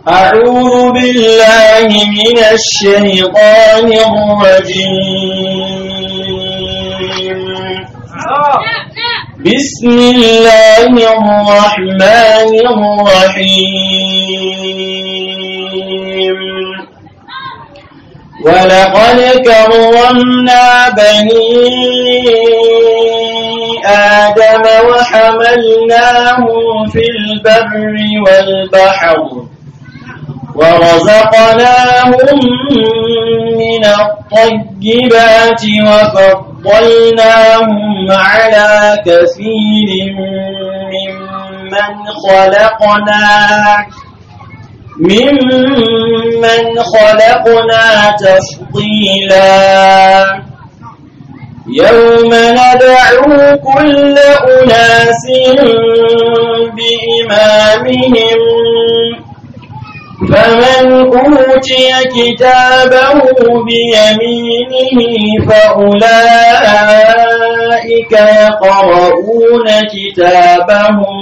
أعوذ بالله من الشيطان الرجيم بسم الله الرحمن الرحيم ولقد كرمنا بني آدم وحملناهم في البر والبحر ورزقناهم من الطيبات وفضلناهم على كثير ممن خلقنا ممن خلقنا تفضيلا يوم ندعو كل أناس بإمامهم فمن أوتي كتابه بيمينه فأولئك يقرؤون كتابهم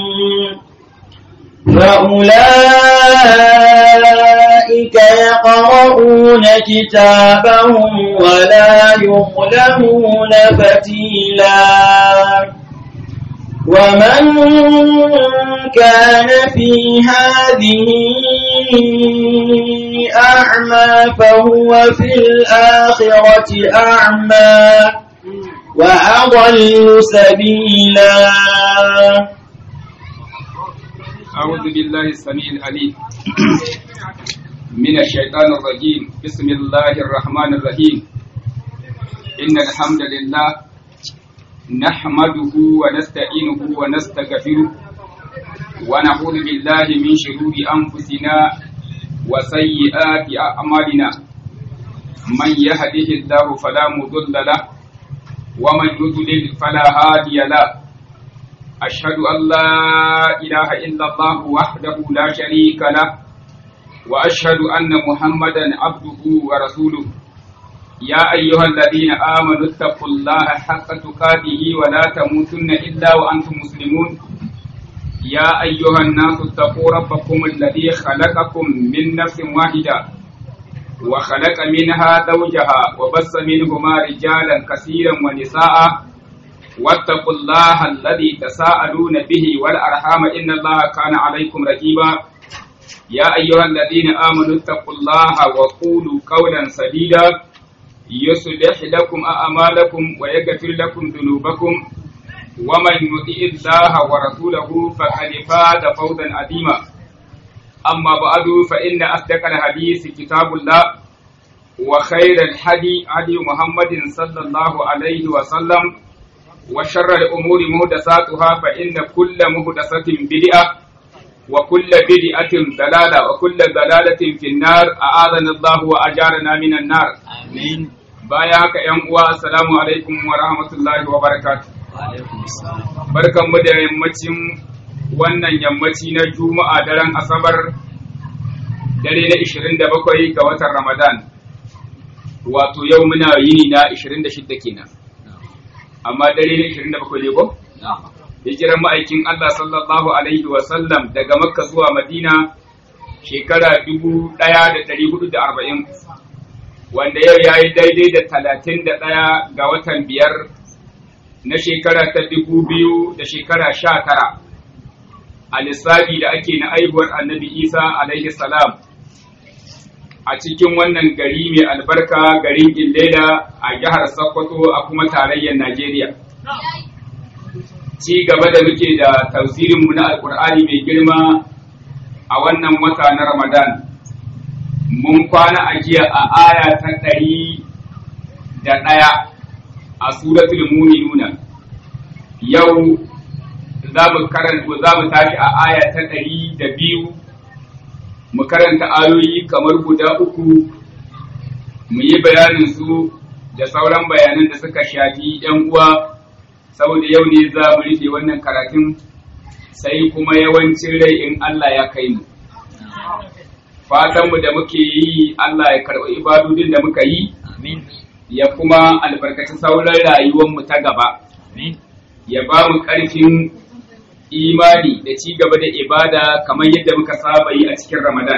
فأولئك يقرؤون كتابهم ولا يظلمون فتيلا ومن كان في هذه أعمى فهو في الآخرة أعمى وأضل سبيلا أعوذ بالله السميع العليم من الشيطان الرجيم بسم الله الرحمن الرحيم إن الحمد لله نحمده ونستعينه ونستغفره ونعوذ بالله من شرور أنفسنا وسيئات أعمالنا من يهده الله فلا مضل له ومن يضلل فلا هادي له أشهد أن لا إله إلا الله وحده لا شريك له وأشهد أن محمدا عبده ورسوله يا أيها الذين آمنوا اتقوا الله حق تقاته ولا تموتن إلا وأنتم مسلمون يا أيها الناس اتقوا ربكم الذي خلقكم من نفس واحدة وخلق منها زوجها وبث منهما رجالا كثيرا ونساء واتقوا الله الذي تساءلون به والأرحام إن الله كان عليكم رقيبا يا أيها الذين آمنوا اتقوا الله وقولوا قولا سديدا يصلح لكم أعمالكم ويغفر لكم ذنوبكم ومن يطع الله ورسوله فقد فاز فوزا عظيما أما بعد فإن أصدق الحديث كتاب الله وخير الحدي هدي محمد صلى الله عليه وسلم وشر الأمور مهدساتها فإن كل مهدسة بدعة وكل بدعة ضلالة وكل ضلالة في النار أعاذنا الله وأجارنا من النار آمين باياك يا أموا السلام عليكم ورحمة الله وبركاته barkan mu da yammacin wannan yammaci na juma'a daren asabar dare na 27 ga watan ramadan wato yau muna yini na 26 kenan amma dare ne 27 ne ko? Hijiran ma'aikin Allah sallallahu Alaihi wasallam daga Makka zuwa Madina shekara 1440 wanda yau ya yi daidai da 31 ga watan biyar na shekara ta 2000 da shekara 19 a lissafi da ake na aihuwar annabi Isa alaihi salam a cikin wannan gari mai albarka garin Illela a jihar Sokoto a kuma tarayyar Najeriya. Ci gaba da muke da tafsirinmu na Alƙur'ani mai girma a wannan wata na Ramadan. Mun kwana a jiya a aya ta ɗari da ɗaya a suratul muminuna. Yau za mu tashi a aya ta ɗari da biyu mu karanta ayoyi kamar guda uku mu yi bayanin su da sauran bayanan da suka shafi ‘yan uwa saboda yau ne za mu rufe wannan karatun sai kuma yawancin rai in Allah ya kai mu. Fatanmu da muke yi Allah ya karɓi ibadodin da muka yi, ya kuma albarkaci sauran rayuwarmu ta gaba, ya ba mu ƙarfin imani da ci gaba da ibada kamar yadda muka saba yi a cikin Ramadan.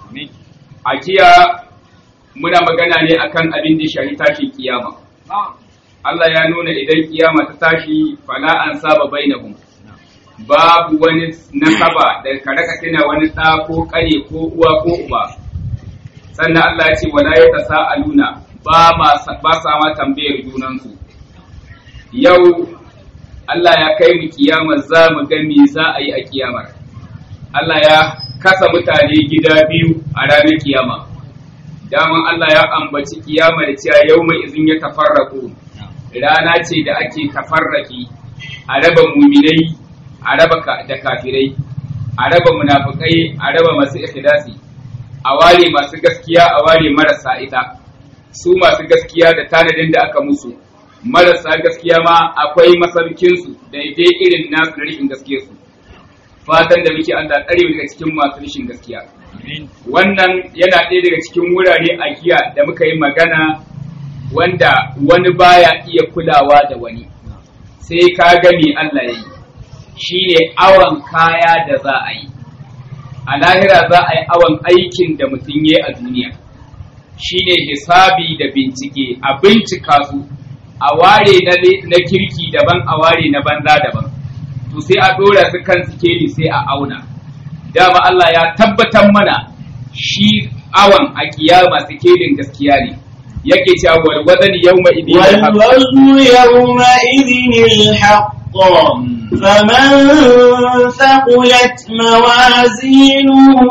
a jiya muna magana ne akan abin da shahi tashin kiyama Allah ya nuna idan kiyama ta tashi fala an saba bainahum babu wani nasaba da ka raka tuna wani ɗa ko ƙare ko uwa ko uba sannan Allah ya ce wala ya tasa'aluna ba ma ba sa ma tambayar junansu yau Allah ya kai mu kiyama za mu ga me za a yi a kiyamar Allah ya kasa mutane gida biyu a ranar kiyama daman Allah ya ambaci kiyama da cewa yau mai izin ya tafarraku rana ce da ake tafarraki a raba muminai a raba da kafirai a raba munafukai a raba masu ikhlasi a ware masu gaskiya a ware marasa ita su masu gaskiya da tanadin da aka musu marasa gaskiya ma akwai masarkinsu daidai irin nasu na rashin gaskiyarsu fatan da muke Allah tsare daga cikin masu rashin gaskiya wannan yana ɗaya daga cikin wurare a giya da muka yi magana wanda wani baya iya kulawa da wani sai ka gani Allah ya yi shi ne awon kaya da za a yi a lahira za a yi awon aikin da mutum ya a duniya shi ne hisabi da bincike a bincika su a ware na kirki daban a ware na banza daban to sai a ɗora su kan sikeli sai a auna dama Allah ya tabbatar mana shi awon a kiyama sikelin gaskiya ne yake cewa wal wadan yawma idin والوزن يومئذ الحق فمن ثقلت موازينه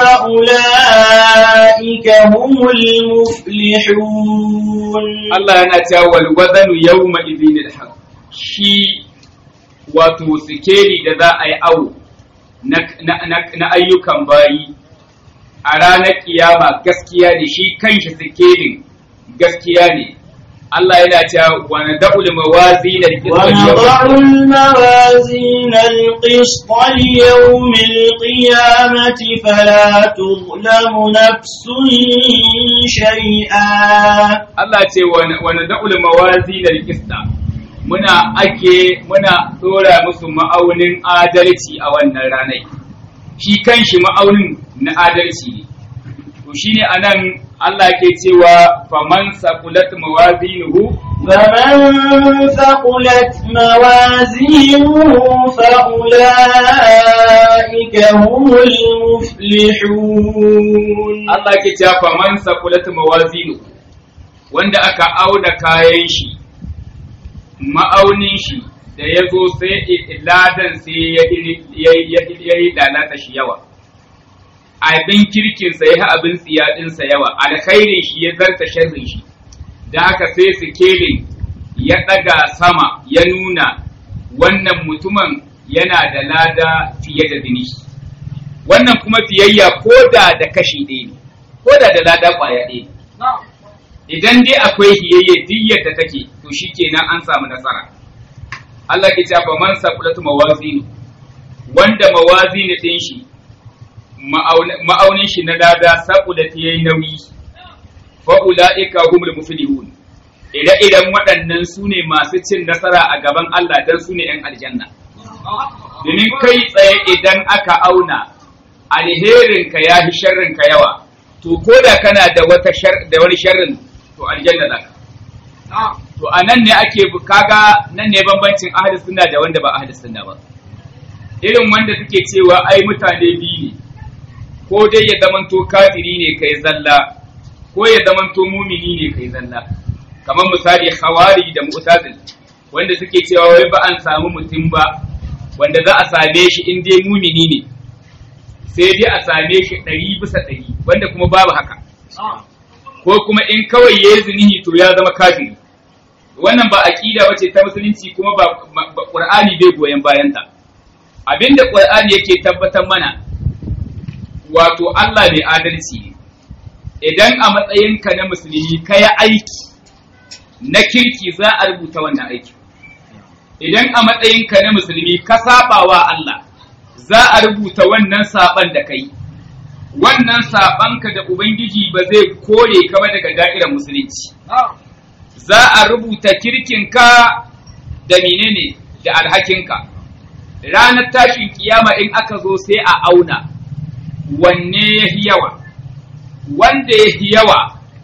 فأولئك هم المفلحون Allah yana cewa wal wadan yawma idin alhaq shi wato sikeli da za a yi awo na ayyukan bayi a ranar kiyama gaskiya ne shi kanshi sikelin gaskiya ne Allah yana cewa wa nada'ul mawazin ونضع الموازين القسط ليوم القيامة فلا تظلم نفس شيئا Allah ce wa nada'ul mawazin al-qista muna ake muna dora musu ma'aunin adalci a wannan ranar shi kanshi ma'aunin na adalci ne to shine anan Allah ke cewa faman saqulat mawazinuhu فمن ثقلت موازينه فأولئك هم المفلحون Allah ke cewa faman saqulat mawazinuhu wanda aka auna kayan shi ma'aunin shi da ya zo sai ladan sai ya yi lalata shi yawa abin kirkinsa ya abin tsiyaɗinsa yawa alkhairin shi ya zarta sharrin shi da haka sai sikelin ya ɗaga sama ya nuna wannan mutumin yana da lada fiye da bini wannan kuma fiyayya ko da da kashi ɗaya ne ko da da lada ƙwaya ɗaya ne idan dai akwai hiyayye diyyar da take to shikenan an samu nasara Allah ke cewa man saqulatu mawazin wanda mawazin din shi ma'aunin shi na lada saqulat yayi nauyi fa ulaika humul muflihun ire iren waɗannan su ne masu cin nasara a gaban Allah dan su ne 'yan aljanna domin kai tsaye idan aka auna alherinka ya fi sharrinka yawa to ko da kana da wata da wani sharrin to aljanna za ka to a nan ne ake kaga nan ne bambancin ahli sunna da wanda ba ahli sunna ba irin wanda suke cewa ai mutane biyu ne ko dai ya zamanto kafiri ne kai zalla ko ya zamanto mumini ne kai zalla kamar misali khawari da mu'tazil wanda suke cewa wai ba an samu mutum ba wanda za a same shi in dai mumini ne sai dai a same shi ɗari bisa ɗari wanda kuma babu haka ko kuma in kawai ya yi zinihi to ya zama kafiri wannan ba aqida bace ta musulunci kuma ba qur'ani bai goyen bayanta abinda qur'ani yake tabbatar mana wato Allah mai adalci ne idan a matsayinka na musulmi ka yi aiki na kirki za a rubuta wannan aiki idan a matsayinka na musulmi ka saba wa Allah za a rubuta wannan saban da kai wannan sabanka da ubangiji ba zai kore ka ba daga da'irar musulunci za a rubuta kirkinka da menene da alhakinka ranar tashin kiyama in aka zo sai a auna wanne ya fi yawa wanda ya fi yawa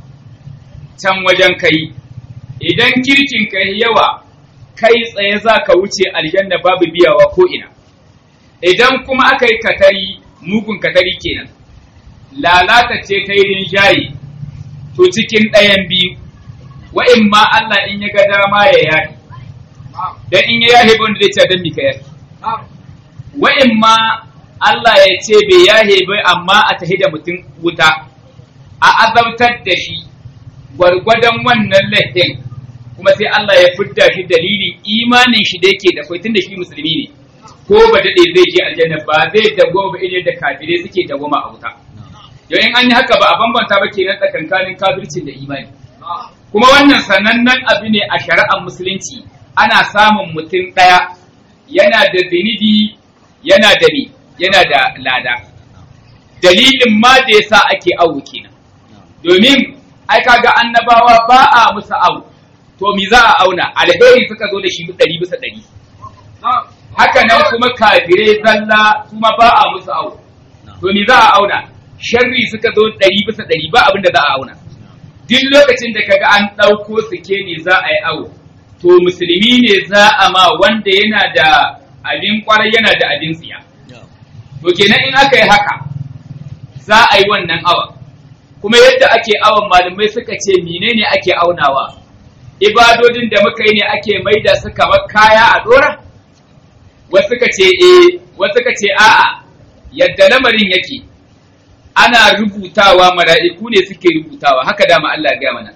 can wajen kai idan kirkin ka yi yawa kai tsaye za ka wuce aljanna babu biyawa ko ina idan kuma aka yi katari mugun katari kenan lalata ce ta yi rinjaye to cikin ɗayan biyu wa'in ma Allah in ya ga dama ya yahi dan in ya yahi wanda zai ce dan mika yahi wa'in ma Allah ya ce bai yahe bai amma a tahi da mutum wuta a azabtar da shi gwargwadon wannan laifin kuma sai Allah ya fidda shi dalilin imanin shi da yake da kai tunda shi musulmi ne ko ba dade zai je aljanna ba zai dago ba idan da kafirai suke dagoma a wuta yau in an yi haka ba a bambanta ba kenan tsakankanin kafircin da imani kuma wannan sanannen abu ne a shari'ar musulunci ana samun mutum ɗaya yana da zinibi yana da ni yana da lada dalilin ma da yasa ake awu kenan domin ai kaga annabawa ba a musu awu to mi za a auna alheri suka zo da shi ɗari bisa ɗari haka nan kuma kafirai zalla kuma ba a musu awu to mi za a auna sharri suka zo ɗari bisa ɗari ba abin da za a auna duk lokacin da kaga an ɗauko sikeli za a yi awo to musulmi ne za a ma wanda yana da abin kwarai yana da abin tsiya to kenan in aka yi haka za a yi wannan awon kuma yadda ake awon malamai suka ce menene ake aunawa ibadodin da muka yi ne ake maida su kamar kaya a dora wasu ka ce eh wasu ka ce a'a yadda lamarin yake ana rubutawa mala'iku ne suke rubutawa haka dama Allah ya gaya mana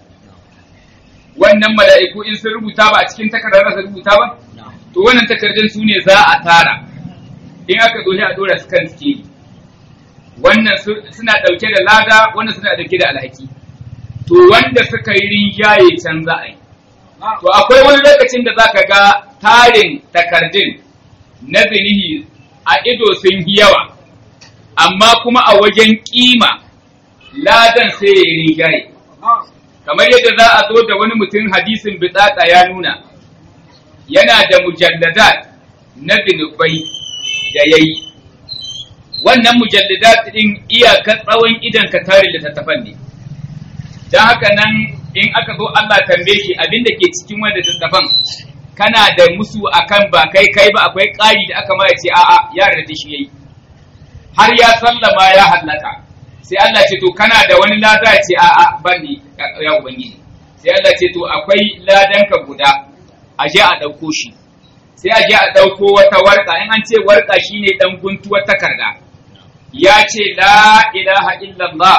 wannan mala'iku in sun rubuta ba a cikin takardar su rubuta ba to wannan takardun su ne za a tara in aka zo a dora su kan sikeli wannan suna ɗauke da lada wannan suna ɗauke da alhaki to wanda suka yi rinjaye can za a yi to akwai wani lokacin da zaka ga tarin takardun na zinihi a ido sun yi yawa amma kuma a wajen kima ladan sai ya yi rinjaye kamar yadda za a zo da wani mutum hadisin bitsaka ya nuna yana da mujalladat na zinubai da ya yi wannan mujalladat ɗin iyakar tsawon idan ka tare littattafan ne don haka nan in aka zo Allah tambaye shi abin da ke cikin wanda littattafan kana da musu akan ba kai kai ba akwai ƙari da aka ma ya ce a'a ya da shi yayi har ya sallama ya hallaka sai Allah ce to kana da wani lada ya ce a'a ban ni ya ubangiji sai Allah ce to akwai ladanka guda a je a ɗauko shi sai a je a ɗauko wata warka in an ce warka shine ɗan guntuwar takarda ya ce la ilaha illallah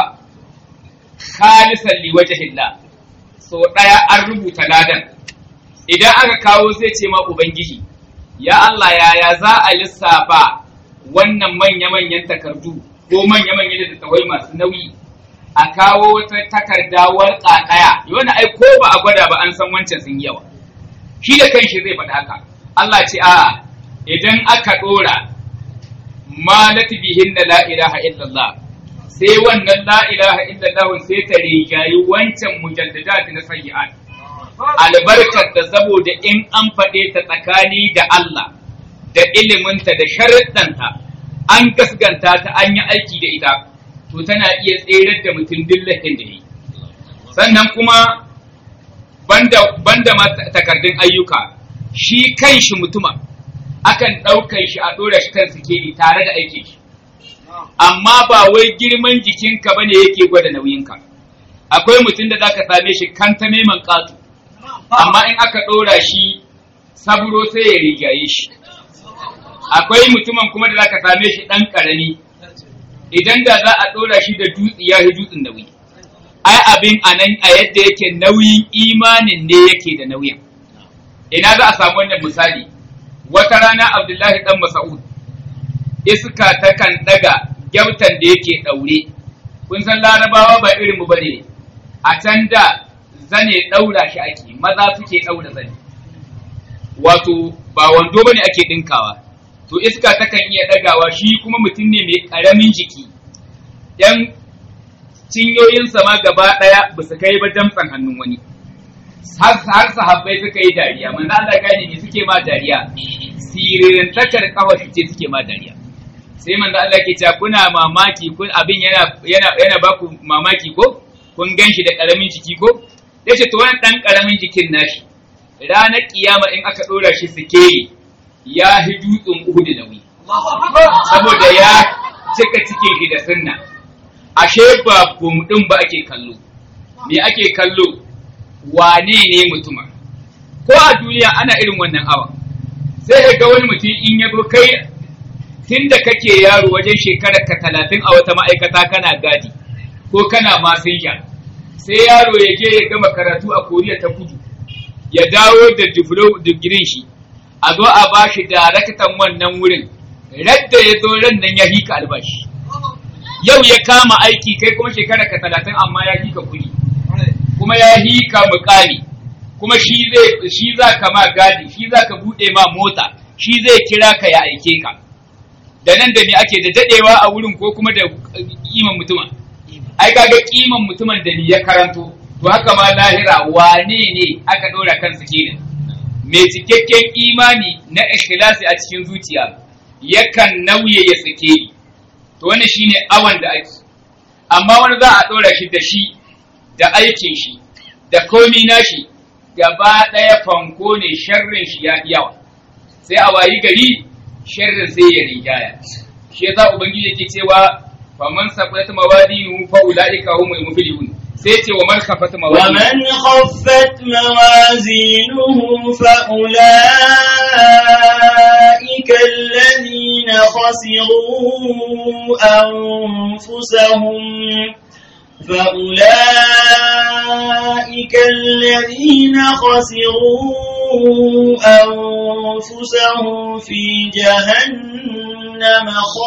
khalisan li wajhillah so ɗaya an rubuta ladan idan aka kawo zai ce ma ubangiji ya Allah yaya za a lissafa wannan manya-manyan takardu ko manya-manyan littattafai masu nauyi a kawo wata takarda warka ɗaya yana ai ko ba a gwada ba an san wancan sun yawa shi da kanshi zai faɗa haka Allah ce a idan aka ɗora ma bihin da la ilaha illallah sai wannan la ilaha illallah sai ta rigayi wancan mujalladat na sayyi'at albarkar da saboda in an faɗe ta tsakani da Allah da iliminta da sharuɗanta an gasganta ta an yi aiki da ita to tana iya tserar da mutum dillahin da yi sannan kuma banda banda ma takardun ayyuka shi kan shi mutuma akan ɗaukan shi a ɗora shi kan sikeli tare da aikin shi amma ba wai girman jikinka ba ne yake gwada nauyinka akwai mutum da zaka same shi kanta neman ƙato amma in aka ɗora shi saburo sai ya rigaye shi akwai mutumin kuma da zaka same shi ɗan ƙarami idan da za a ɗora shi da dutse ya fi dutsen nauyi ai abin a nan a yadda yake nauyin imanin ne yake da nauyin ina za a samu wannan misali wata rana abdullahi dan mas'ud iska ta kan daga gyautan da yake daure kun san larabawa ba irin mu bane a can da zane daura shi ake maza suke daura zane wato ba wando bane ake dinkawa to iska ta kan iya dagawa shi kuma mutum ne mai karamin jiki yan cinyoyinsa ma gaba daya ba su kai ba damtsan hannun wani har sahabbai suka yi dariya manzo Allah gane ne suke ma dariya siririn takar kafa ce suke ma dariya sai manzo Allah ke cewa kuna mamaki kun abin yana yana yana ba ku mamaki ko kun ganshi da karamin jiki ko yace to wannan dan karamin jikin nashi ranar kiyama in aka dora shi sikeli ya hi dutsen Uhud nauyi saboda ya cika cikin shi da sunna ashe ba bum din ba ake kallo me ake kallo wane ne mutuma ko a duniya ana irin wannan awa sai ka ga wani mutum in ya zo kai tun da kake yaro wajen shekarar ka talatin a wata ma'aikata kana gadi ko kana masinja sai yaro ya je ya gama karatu a koriya ta kudu ya dawo da digirin shi a zo a ba shi daraktan wannan wurin radda ya zo ran nan ya hika albashi yau ya kama aiki kai kuma shekarar ka talatin amma ya hika kuɗi kuma ya hika mukami kuma shi zai shi za ka ma gadi shi za ka buɗe ma mota shi zai kira ka ya aike ka da nan da me ake da dadewa a wurin ko kuma da kiman mutumin ai kaga kiman mutumin da ni ya karanto to haka ma lahira wane ne aka dora kansa kenan mai cikakken imani na ikhlasi a cikin zuciya yakan nauye ya sake to wannan shine awan da ake amma wani za a dora shi da shi da aikin shi da komi nashi gaba ɗaya fanko ne sharrin shi ya yawa sai a wayi gari sharrin sai ya rigaya shi yasa ubangiji yake cewa faman saqulat mawadinuhu fa ulaika humul muflihun sai ce wa man khafat mawadinuhu ومن خفت موازينه فأولئك الذين خسروا أنفسهم فأولئك الذين خسروا أنفسهم في جهنم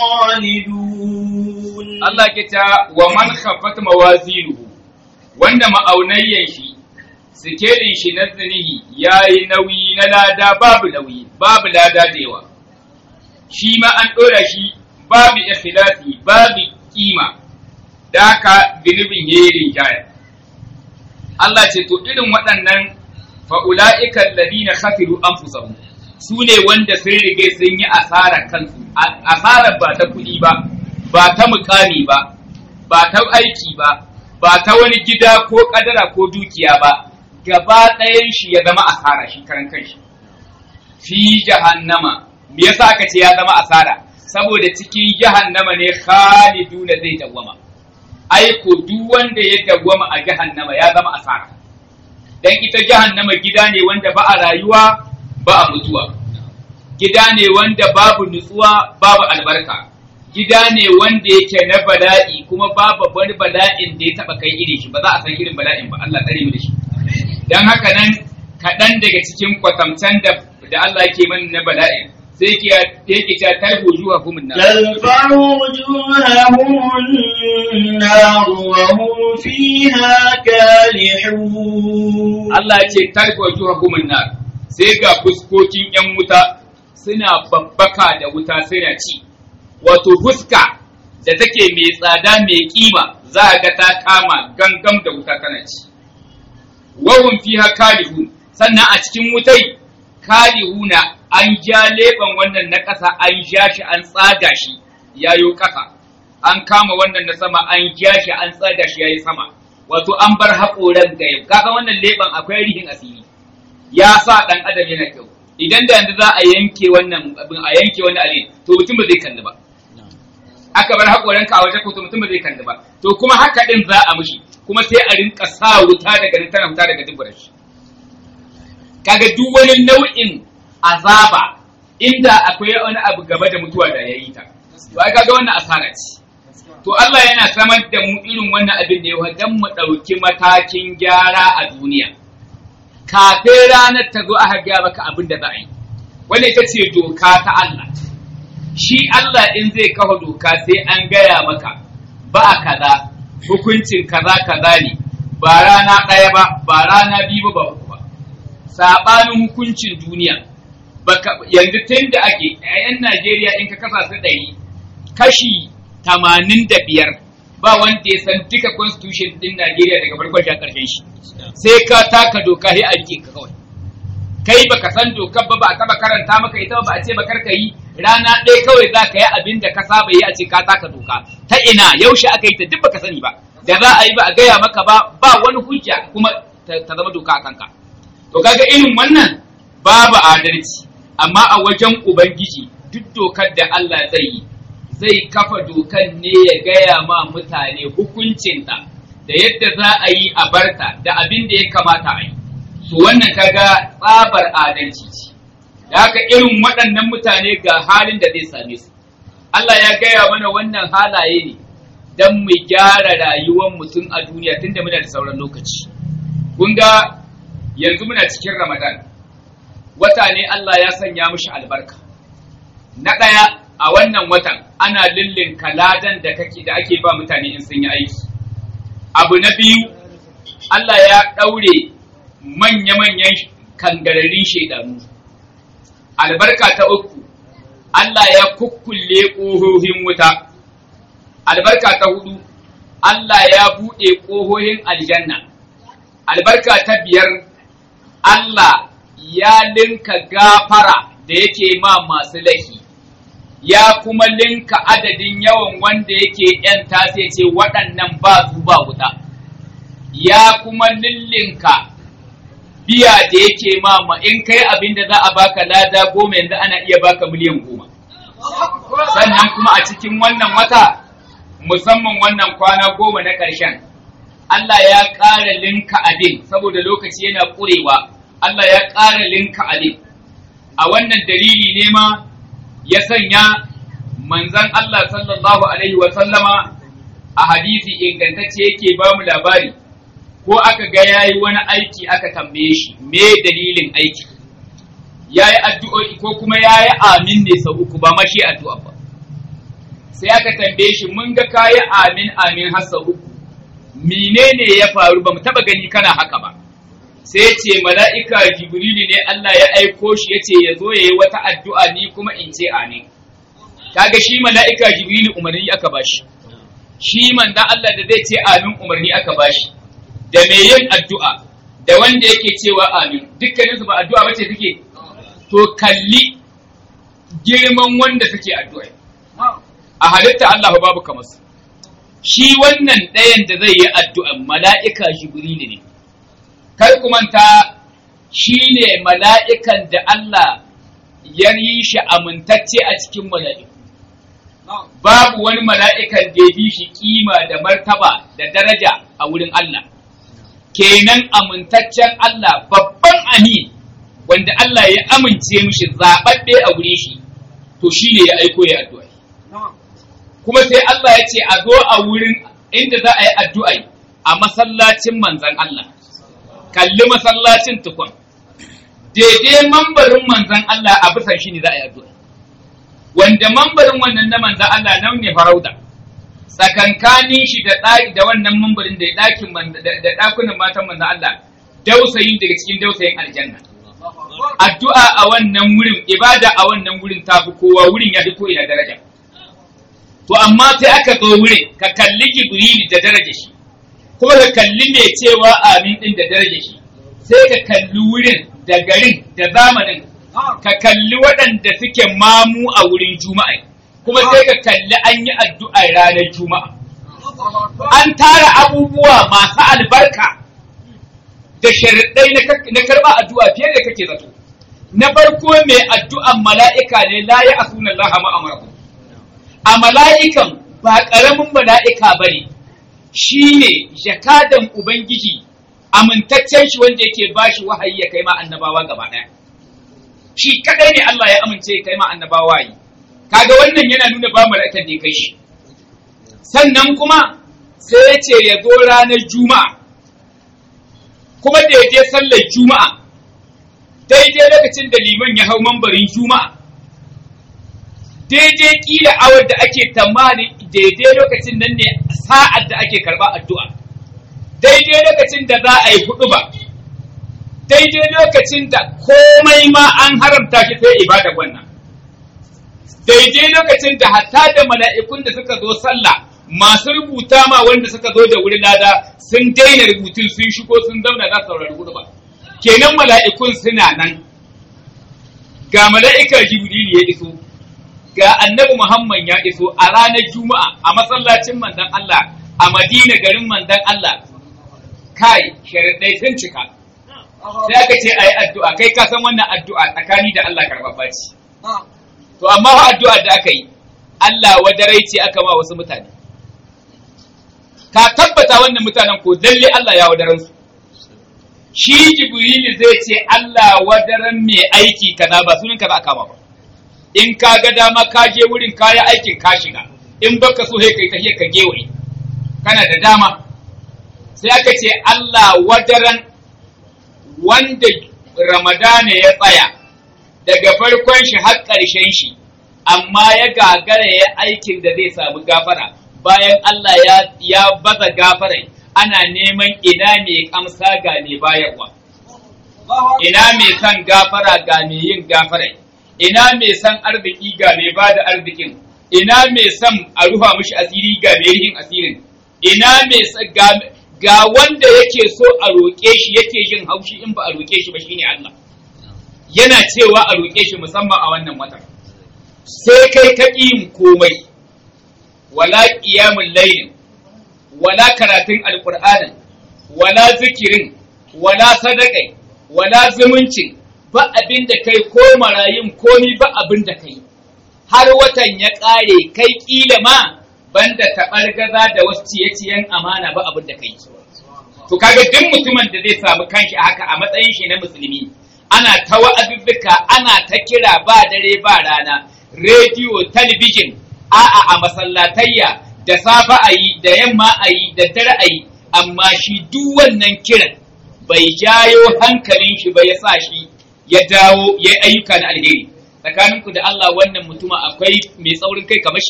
خالدون Allah ke ta wa man khafat mawazinuhu wanda ma'aunayyan shi sikelin shi na zinihi yayi nauyi na lada babu nauyi babu lada da yawa shi ma an dora shi babu ikhlasi babu kima da haka zunubin yayi rinjaya Allah ce to irin waɗannan fa'ula'ika alladhina khasiru anfusahum su ne wanda sun rige sun yi asarar kansu asarar ba ta kuɗi ba ba ta mukami ba ba ta aiki ba ba ta wani gida ko kadara ko dukiya ba gaba ɗayan shi ya zama asara shi karan kanshi fi jahannama me yasa aka ce ya zama asara saboda cikin jahannama ne khaliduna zai dawwama ai ko duk wanda ya dawwama a jahannama ya zama asara dan ita jahannama gida ne wanda ba a rayuwa ba a mutuwa gida ne wanda babu nutsuwa babu albarka gida ne wanda yake na bala'i kuma babu wani bala'in da ya taba kai irin shi ba za a san irin bala'in ba Allah tsare mu da shi dan haka nan kaɗan daga cikin kwatamcan da da Allah yake mana na bala'in sai yake yake ta tarhu juha kumun nan تلفع وجوههم النار وهم فيها كالحون Allah ya ce tarhu juha kumun nan sai ga fuskokin yan wuta suna babbaka da wuta suna ci wato fuska da take mai tsada mai kima za a ga ta kama gangam da wuta tana ci wahun fiha kalihun sannan a cikin wutai kalihuna an ja leban wannan na ƙasa an ja shi an tsaga shi yayo ƙasa an kama wannan na sama an ja shi an tsaga shi yayi sama wato an bar haƙoran da yau kaga wannan leban akwai rihin asiri ya sa ɗan adam yana kyau idan da yanzu za a yanke wannan abin a yanke wannan alin to mutum ba zai kalli ba aka bar haƙoranka a waje ko to mutum ba zai kalli ba to kuma haka din za a mishi kuma sai a rinka sa wuta daga nan tana wuta daga duburar shi kaga duk wani nau'in azaba inda akwai wani abu gaba da mutuwa da yayi ta to ai kaga wannan asara ce to Allah yana samar da mu irin wannan abin da yawa dan mu ɗauki matakin gyara a duniya kafin ranar ta zo aka gaya maka abin da za a yi wanda ita ce doka ta Allah shi Allah in zai kafa doka sai an gaya maka ba kaza hukuncin kaza kaza ne ba rana ɗaya ba ba rana biyu ba uku ba saɓanin hukuncin duniya baka yanzu tun da ake a 'yan Najeriya in ka kasa su ɗari kashi tamanin da biyar ba wanda ya san duka constitution din Najeriya daga farkon shi ƙarshen shi sai ka taka doka sai a rike ka kawai kai baka san dokar ba ba a taba karanta maka ita ba a ce bakar ka yi rana ɗaya kawai za ka yi abin da ka saba yi a ce ka taka doka ta ina yaushe aka yi ta duk baka sani ba da za a yi ba a gaya maka ba ba wani hujja kuma ta zama doka a kanka to kaga irin wannan babu adalci amma a wajen ubangiji duk dokar da Allah zai yi zai kafa dokan ne ya gaya ma mutane hukuncinta da yadda za a yi a barta da abin da ya kamata a yi to wannan kaga tsabar adalci ce da haka irin waɗannan mutane ga halin da zai same su Allah ya gaya mana wannan halaye ne don mu gyara rayuwar mutum a duniya tunda muna da sauran lokaci kun ga yanzu muna cikin ramadan wata ne Allah ya sanya mushi albarka na ɗaya a wannan watan ana lullin kaladan da kake da ake ba mutane in sun yi aiki abu na biyu Allah ya ɗaure manya-manyan kangararin shaidanu albarka ta uku Allah ya kukkulle ƙohohin wuta albarka ta hudu Allah ya buɗe ƙohohin aljanna albarka ta biyar Allah ya linka gafara da yake ma masu laifi ya kuma linka adadin yawan wanda yake ‘yan sai ce waɗannan ba su ba wuta ya kuma lillinka biya da yake mama in kai abin da za a baka lada goma yanzu ana iya baka miliyan goma sannan kuma a cikin wannan wata musamman wannan kwana goma na ƙarshen Allah ya ƙara linka abin saboda lokaci yana ƙurewa Allah ya ƙara linka abin a wannan dalili ne ma ya sanya manzan Allah sallallahu alaihi wa sallama a hadisi ingantacce yake ba mu labari ko aka ga yayi wani aiki aka tambaye shi me dalilin aiki yayi addu'o'i ko kuma yayi amin ne sau uku ba mashi addu'a ba sai aka tambaye shi mun ga kayi amin amin har sau uku menene ya faru ba mu taba gani kana haka ba sai ce mala'ika jibrilu ne Allah ya aiko shi ya ce ya zo ya yi wata addu'a ni kuma in ce amin kaga shi mala'ika jibrilu umarni aka bashi shi manzan Allah da zai ce amin umarni aka bashi da mai yin addu'a da wanda yake cewa amin dukkaninsu ba addu'a bace suke to kalli girman wanda suke addu'a a halitta Allah babu kamar su shi wannan ɗayan da zai yi addu'an mala'ika jibrilu ne kar ku manta shi ne mala'ikan da Allah ya yi shi amintacce a cikin mala'iku babu wani mala'ikan da ya bi shi kima da martaba da daraja a wurin Allah kenan amintaccen Allah babban amin wanda Allah ya amince mishi zaɓaɓɓe a wuri shi to shi ne ya aiko ya addu'a kuma sai Allah ya ce a zo a wurin inda za a yi addu'a a masallacin manzan Allah kalli masallacin tukun daidai mambarin manzan Allah a bisan shi ne za a yi addu'a wanda mambarin wannan na manzan Allah nan ne farauta tsakankanin shi da ɗaki da wannan mambarin da ɗakin da ɗakunan matan manzan Allah dausayin daga cikin dausayin aljanna addu'a a wannan wurin ibada a wannan wurin ta fi kowa wurin ya fi ko ina daraja to amma sai aka zo wurin ka kalli jibril da daraja shi kuma ka kalli mai cewa amin din da daraja shi sai ka kalli wurin da garin da zamanin ka kalli waɗanda suke mamu a wurin juma'a kuma sai ka kalli an yi addu'a ranar juma'a an tara abubuwa masu albarka da sharaɗai na karɓa addu'a fiye da kake zato na farko mai addu'an mala'ika ne la ya asuna Allah ma'amarakum a mala'ikan ba ƙaramin mala'ika ba ne shi ne jakadan Ubangiji amintaccen shi wanda yake ba shi wahayi ya kai ma annabawa gaba ɗaya. Shi kaɗai ne Allah ya amince ya kai ma annabawa yi. Kaga wannan yana nuna ba mala'ikan ne kai shi. Sannan kuma sai ya ce ya zo ranar Juma'a. Kuma da ya je sallar Juma'a. Daidai lokacin da liman ya hau mambarin Juma'a. Daidai kila awar da ake tamani daidai lokacin nan ne sa'ad da ake karba addu'a daidai lokacin da za a yi hudu ba daidai lokacin da komai ma an haramta shi sai ibada wannan daidai lokacin da hatta da mala'ikun da suka zo sallah masu rubuta ma wanda suka zo da wuri lada sun daina rubutun sun shigo sun zauna za su saurari hudu ba kenan mala'ikun suna nan ga mala'ikar jibril ya iso ga annabi Muhammad ya iso a ranar Juma'a a masallacin manzon Allah a Madina garin manzon Allah kai sharadai sun cika sai aka ce ayi addu'a kai ka san wannan addu'a tsakani da Allah karɓaɓɓa ce to amma fa addu'a da aka yi Allah wadarai ce aka ma wasu mutane ka tabbata wannan mutanen ko lalle Allah ya wadaran su shi Jibrilu zai ce Allah wadaran mai aiki kaza ba sunan ka za a kama ba in ka ga dama ka je wurin kaya aikin ka shiga in baka so sai kai tahiyar ka gewaye kana da dama sai aka ce Allah wadaran wanda Ramadana ya tsaya daga farkon shi har ƙarshen shi amma ya gagara ya aikin da zai samu gafara bayan Allah ya, ya baza gafarai ana neman ina mai kamsa ga mai bayarwa ina mai son gafara ga mai yin gafarai ina mai son arziki ga mai bada arzikin ina mai son a rufa mishi asiri ga mai yin asirin ina mai ga, ga wanda yake so a roƙe shi yake jin haushi in ba a roƙe shi ba shine Allah yana cewa a roƙe shi musamman a wannan watan sai kai ka yin komai wala qiyamul layl wala karatun alqur'anin wala zikirin wala sadakai wala zumuncin ba abin da kai ko marayun komi ba abin da kai har watan ya ƙare kai ƙila ma banda taɓar gaza da wasu ciye-ciyen amana ba abin da kai to kaga duk mutumin da zai samu kanshi haka a matsayin shi na musulmi ana ta wa'azuzzuka ana ta kira ba dare ba rana rediyo talabijin a'a a masallatayya da safa a yi da yamma a yi da dare a yi amma shi duk wannan kiran bai jayo hankalin shi ba ya sa shi ya dawo ya yi ayyuka na alheri tsakaninku da Allah wannan mutuma akwai mai tsaurin kai kamar shi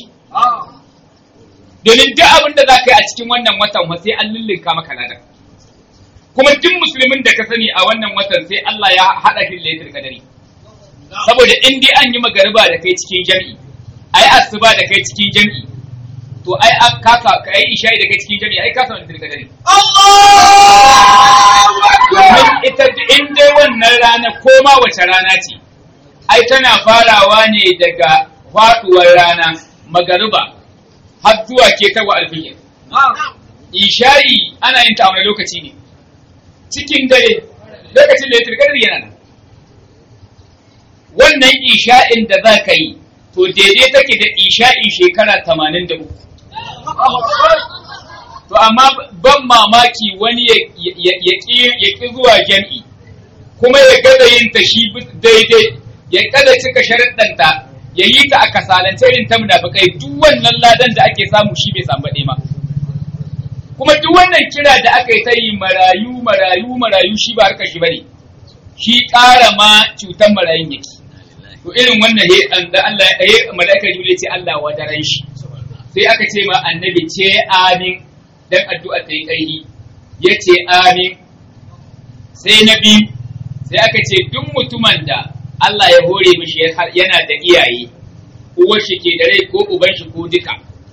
domin duk abin da za ka yi a cikin wannan watan sai an lullunka maka ladan kuma duk musulmin da ka sani a wannan watan sai Allah ya haɗa shi lailatul kadari saboda in dai an yi magariba da kai cikin jami'i ai asuba da kai cikin jami'i to ai an kaka ka yi isha'i da kai cikin jami'i ai ka samu lailatul kadari domin ita in dai wannan rana ko ma wace rana ce ai tana farawa ne daga faduwar rana magariba har zuwa ke tawa alfijir isha'i ana yin ta a wani lokaci ne cikin dare lokacin da ya turkar yana nan wannan isha'in da za ka yi to daidai take da isha'in shekara tamanin da uku to amma ban mamaki wani ya ƙi zuwa jam'i kuma ya gaza yin ta shi daidai ya kada cika sharaɗanta ya yi ta a kasalance irin ta munafikai duk wannan ladan da ake samu shi bai samu baɗe ma kuma duk wannan kira da aka yi ta yi marayu marayu marayu shi ba harkar shi bane shi ƙara ma cutar marayun yake to irin wannan he da Allah ya malaika jibril ce Allah wadaran shi sai aka ce ma annabi ce amin dan addu'a ta yi ƙarfi yace amin sai na biyu sai aka ce duk mutumin da Allah ya hore mishi yana da iyaye uwar shi ke da rai ko uban shi ko duka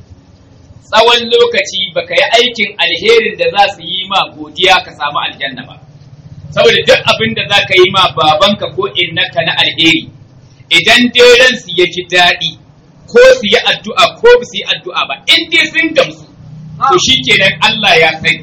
tsawon lokaci baka yi aikin alherin da za su yi ma godiya ka samu aljanna ba saboda duk abin da za ka yi ma babanka ko innaka na alheri idan dai ransu ya ji daɗi ko su yi addu'a ko ba su yi addu'a ba in dai sun gamsu to shi kenan Allah ya sani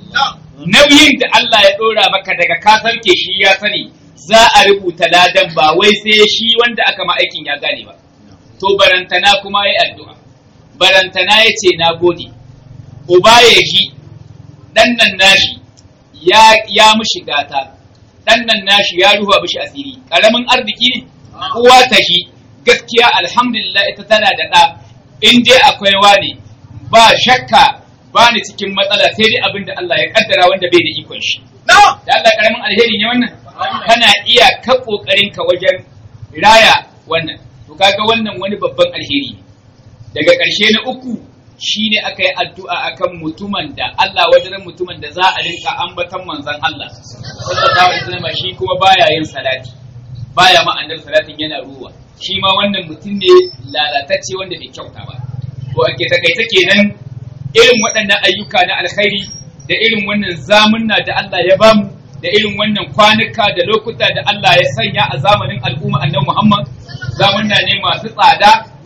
nauyin da Allah ya ɗora maka daga ka sarke shi ya sani za a rubuta ladan ba wai sai shi wanda aka ma aikin ya gane ba to barantana kuma ya addu'a barantana ya ce na gode uba ya ji ɗan nan nashi ya ya mushi gata ɗan nan nashi ya ruwa mishi asiri ƙaramin arziki ne uwa ta ji gaskiya alhamdulillah ita tana da ɗa in dai akwai wani ba shakka ba ni cikin matsala sai dai abin da Allah ya kaddara wanda bai da ikon shi da Allah ƙaramin alheri ne wannan kana iya ka ƙoƙarin ka wajen raya wannan to kaga wannan wani babban alheri daga ƙarshe na uku shine aka yi addu'a akan mutumin da Allah wajen mutumin da za a rinka ambatan manzon Allah sallallahu alaihi wasallam shi kuma baya yin salati baya ma annabi salatin yana ruwa shi ma wannan mutum ne lalatacce wanda bai kyauta ba to ake takaita kenan irin waɗannan ayyuka na alkhairi da irin wannan zamunna da Allah ya bamu da irin wannan kwanuka da lokuta da Allah ya sanya a zamanin al'umma annabi Muhammad zamunna ne masu tsada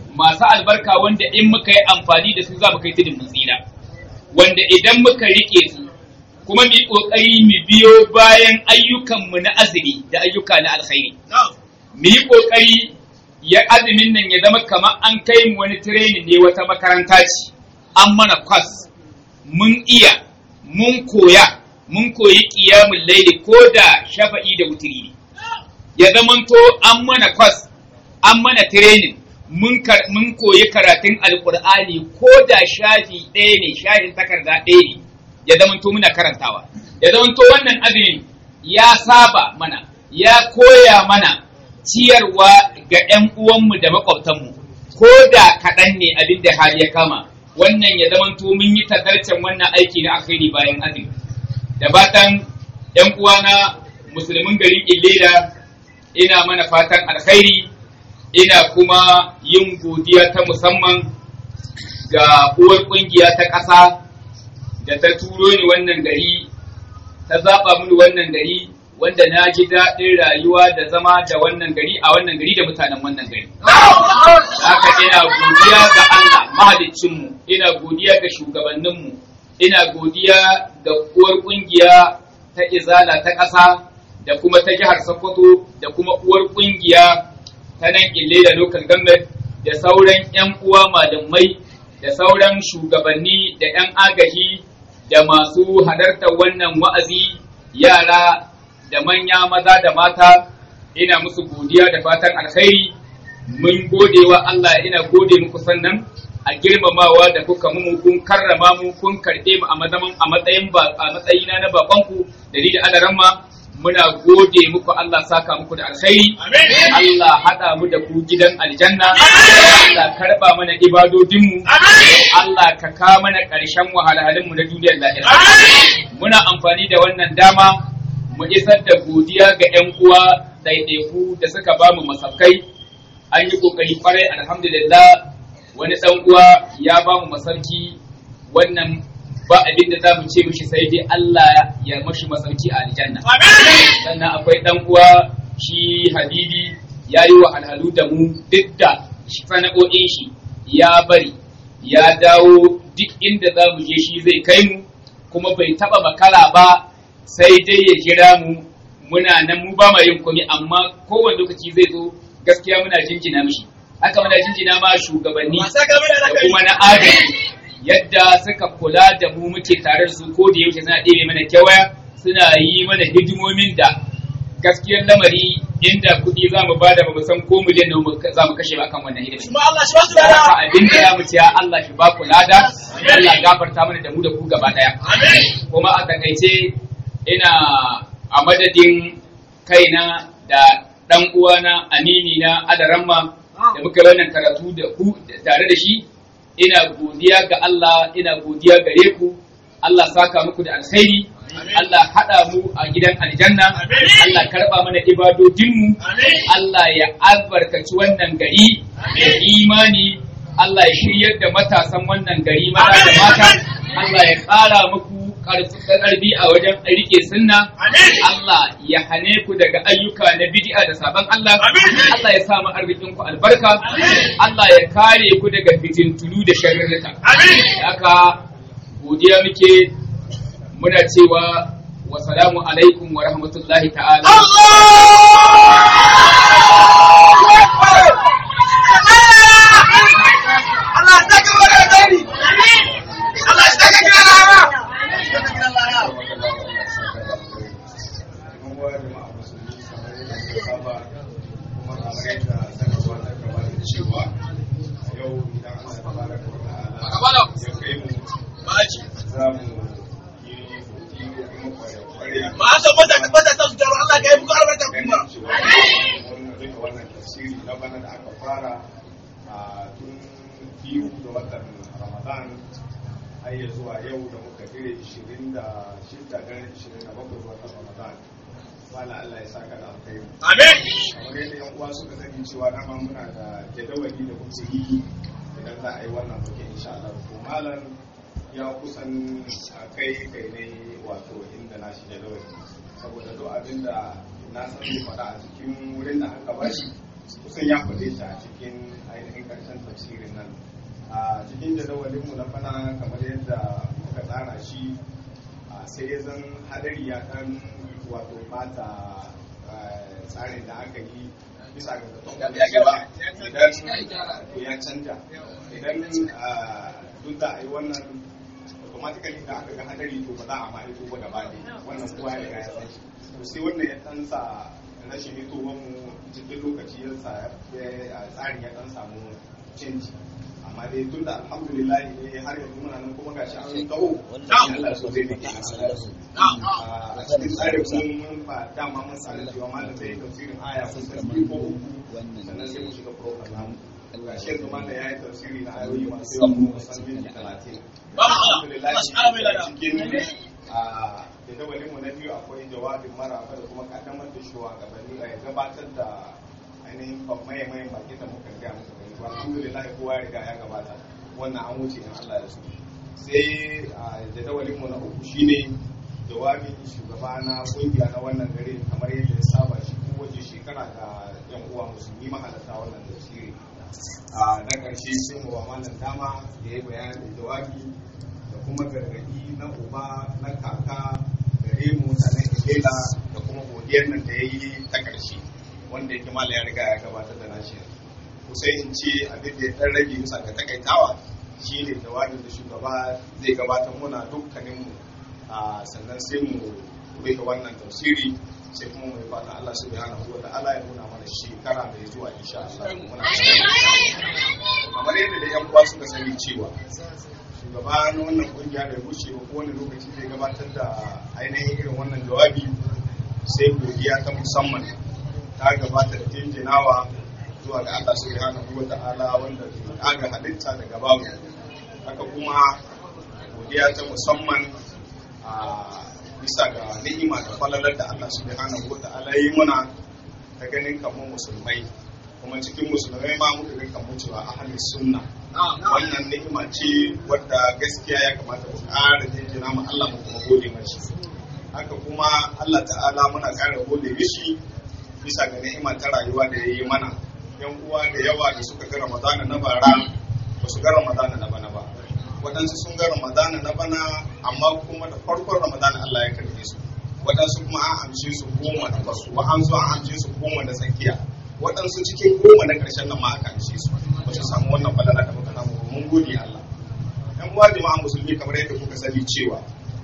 masu albarka wanda in muka yi amfani da su za mu kai tudun mun tsira wanda idan muka rike su kuma mu yi kokari mu biyo bayan ayyukanmu na azumi da ayyuka na alkhairi mu yi kokari ya azumin nan ya zama kamar an kai mu wani training ne wata makaranta ce an mana kwas mun iya mun koya mun koyi qiyamul laili ko da shafa'i da wutiri ne ya zamanto an mana kwas an mana training mun kar- mun koyi karatun alkur'ani ko da shafi ɗaya ne shafin takarda ɗaya ne ya zamanto muna karantawa ya zamanto wannan azumin ya saba mana ya koya mana ciyarwa ga 'yan uwanmu da makwabtanmu ko da kaɗan ne abin da hali ya kama wannan ya zamanto mun yi tadarcen wannan aiki na alkhairi bayan azumi da fatan 'yan uwana musulmin garin illera ina mana fatan alkhairi ina kuma yin godiya ta musamman ga uwar kungiya ta ƙasa da ta turo ni wannan gari ta zaɓa mini wannan gari wanda na ji daɗin rayuwa da zama da wannan gari a wannan gari da mutanen wannan gari. Haka ina godiya ga Allah mahaliccinmu, ina godiya ga shugabanninmu, ina godiya ga uwar kungiya ta izala ta ƙasa da kuma ta jihar Sokoto da kuma uwar kungiya ta nan ille da local government da sauran 'yan uwa malamai da sauran shugabanni da 'yan agaji da masu halartar wannan wa'azi yara da manya maza da mata ina musu godiya da fatan alkhairi mun gode wa Allah ina gode muku sannan a girmamawa da kuka mu kun karrama mu kun karɓe mu a mazaman a matsayin ba a matsayina na babanku da ni da adaramma muna gode muku Allah saka muku da alkhairi Allah hada mu da ku gidan aljanna Allah karba mana ibadodin mu Allah ka ka mana ƙarshen wahalhalun mu na duniyar lahira muna amfani da wannan dama mu isar da godiya ga 'yan uwa ɗaiɗaiku da suka ba mu masaukai an yi ƙoƙari kwarai alhamdulillah wani ɗan uwa ya ba mu masauki wannan ba abin da za mu ce mishi sai dai Allah ya mashi masauki a aljanna sannan akwai ɗan uwa shi habibi ya yi wa alhalu da mu duk da sana'o'in shi ya bari ya dawo duk inda za mu je shi zai kai mu kuma bai taɓa makara ba sai dai ya jira mu muna nan mu ba ma yin komai amma kowane lokaci zai zo gaskiya muna jinjina mishi haka muna jinjina ma shugabanni da kuma na agaji yadda suka kula da mu muke tare da su ko da yaushe suna ɗebe mana kyawaya suna yi mana hidimomin da gaskiyar lamari inda kuɗi za mu bada ba mu san ko miliyan nawa za mu kashe ba kan wannan hidima. Allah shi ba su Haka abin da ya mu ce Allah shi ba ku lada, Allah gafarta mana da mu da ku gaba ɗaya. Kuma a takaice ina a madadin kaina da ɗan uwana amini na adaramma da muka wannan karatu da ku tare da shi ina godiya ga Allah ina godiya gare ku Allah saka muku da alkhairi Allah haɗa mu a gidan aljanna Allah karɓa mana ibadodinmu Allah ya albarkaci wannan gari da imani Allah ya shiryar da matasan wannan gari maza da mata Allah ya ƙara muku ƙarfi a wajen rike sunna Allah ya hane ku daga ayyuka na bid'a da sabon Allah Allah ya sa mu arzikin ku albarka Allah ya kare ku daga fitintunu da sharrika haka godiya muke muna cewa wa salamu alaikum wa rahmatullahi ta'ala Allah ya saka mana da gani. Allah ya saka kira rama. Ba a san mata mata ta su taro Allah ka yi muku albarka kuma. wannan tasiri na bana da aka fara a tun biyu da watan ramadan har ya zuwa yau da muka dire 26 ganin 27 watan ramadan wala Allah ya saka da alkhairi Amin. kamar yadda yan uwa suka sani cewa dama muna da jadawali da muke yi idan za a yi wannan bukin insha Allah to malam ya kusan a kai kai ne wato inda na shi jadawali saboda duk abin da na san zai faɗa a cikin wurin da aka bashi kusan ya faɗe shi a cikin ainihin ƙarshen tafsirin nan a cikin jadawalinmu na bana kamar yadda muka tsara shi a sai ya zan hadari ya ɗan wato bata eh, tsarin da aka yi bisa ga zaton Ya gyara, idan ya canja idan ah, duk da a yi wannan automatically da aka ga hadari to ba za a ma hito ba gaba ne wannan kowa ya riga ya san shi to sai wannan ya dan sa rashin hitowar mu cikin lokaci ya sa ya- tsarin ya dan samu canji amma dai tun da alhamdulillah ne har yanzu muna nan kuma gashi an taho Allah so zai dake a cikin tsarin mun mun ba dama mun tsara cewa malam zai yi tafsirin aya kusan biyu ko uku sannan sai mu shiga program namu gashi yanzu malam ya yi tafsiri na ayoyi masu yawa kuma kusan minti talatin alhamdulillah cikin a jadawalinmu na biyu akwai jawabin maraba da kuma kaddamar da shugabanni a gabatar da ainihin maye maye baki da muka gaya muka gani to alhamdulillah kowa ya riga ya gabata wannan an wuce in Allah ya so sai a jadawalinmu na uku shine jawabin shugaba na kungiya na wannan gari kamar yadda ya saba shi kowace shekara ga yan uwa musulmi mahalarta wannan tafsiri a na ƙarshe sai mu ba malam dama ya yi bayanin jawabi da kuma gargaɗi na uba na kaka gare mu mutanen Ikela da kuma godiyar nan da ya yi ta ƙarshe wanda yake mala ya riga ya gabatar da nashi ko sai in ce abin da ya ɗan rage bisa ga takaitawa shi ne jawabin da shugaba zai gabatar muna dukkaninmu a sannan sai mu rufe wannan tafsiri sai kuma mai fatan Allah subhanahu wa ta'ala ya nuna mana shekara mai zuwa insha Allah muna kamar yadda da yan uwa suka sani cewa shugaba na wannan kungiya da ya wuce ba kowane lokaci zai gabatar da ainihin irin wannan jawabi sai godiya ta musamman ta gabata da jinjinawa zuwa ga Allah subhanahu wa ta'ala wanda ke kaga halitta daga babu haka kuma godiya ta musamman a bisa ga ni'ima da falalar da Allah subhanahu wa ta'ala yi muna ta ganin kamar musulmai kuma cikin musulmai ma muka ga kamar cewa ahli sunna wannan ni'ima ce wadda gaskiya ya kamata mu ƙara jinjina mu Allah mu kuma gode mashi haka kuma Allah ta'ala muna ƙara gode mishi bisa ga ni'ima ta rayuwa da ya yi mana yan uwa da yawa da suka ga Ramadana na bara ba su ga Ramadana na bana ba waɗansu sun ga Ramadana na bana amma kuma da farkon Ramadana Allah ya karbe su waɗansu kuma an amshe su goma da basu wa an zo an amshe su goma da tsakiya waɗansu cikin goma na ƙarshen nan ma aka amshe su ba su samu wannan falala da muka samu ba. mun gode Allah yan uwa jama'a musulmi kamar yadda kuka sani cewa